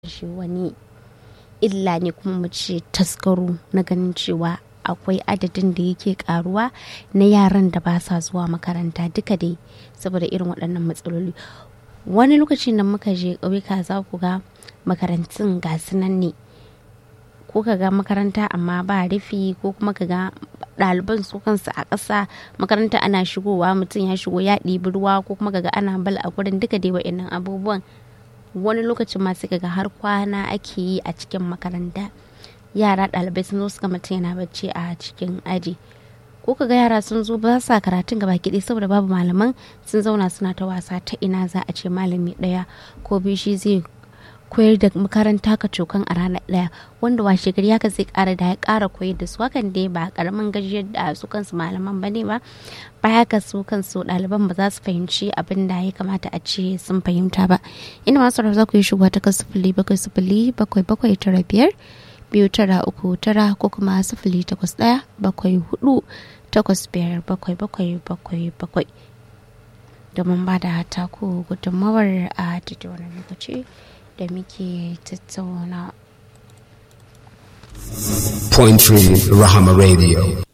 shi wani illa ne kuma mu ce taskaro na ganin cewa akwai adadin da yake karuwa na yaran da ba sa zuwa makaranta duka dai saboda irin waɗannan matsaloli wani lokacin da muka je ƙauyuka za ku ga makarantun ga nan ne ko ka ga makaranta amma ba rufi ko kuma ka ga ɗaliban su kansu a ƙasa makaranta ana shigowa mutum ya shigo ya ɗibi ruwa ko kuma ka ga ana bal a gurin duka dai wa'annan abubuwan wani lokacin ma sai ga har kwana ake yi a cikin makaranta yara ɗalibai sun zo suka mutum yana bacci a cikin aji ko kaga yara sun zo ba sa karatun gaba kiɗi saboda babu malaman sun zauna suna ta wasa ta ina za a ce malami ɗaya ko biyu shi zai koyar da makaranta ka cokan a ranar ɗaya wanda washe gari haka zai ƙara da ya ƙara koyar da su hakan dai ba ƙaramin gajiyar da su kansu malaman ba ne ba baya ga su kansu ɗaliban ba za su fahimci abin da ya kamata a ce sun fahimta ba ina masu za ku yi shigowa ta kan sifili bakwai sifili bakwai bakwai tara biyar biyu tara uku tara ko kuma sifili takwas ɗaya bakwai hudu takwas biyar bakwai bakwai bakwai bakwai domin ba da taku gudunmawar a daidai wani lokaci da muke tattauna. Point Three Rahama Radio.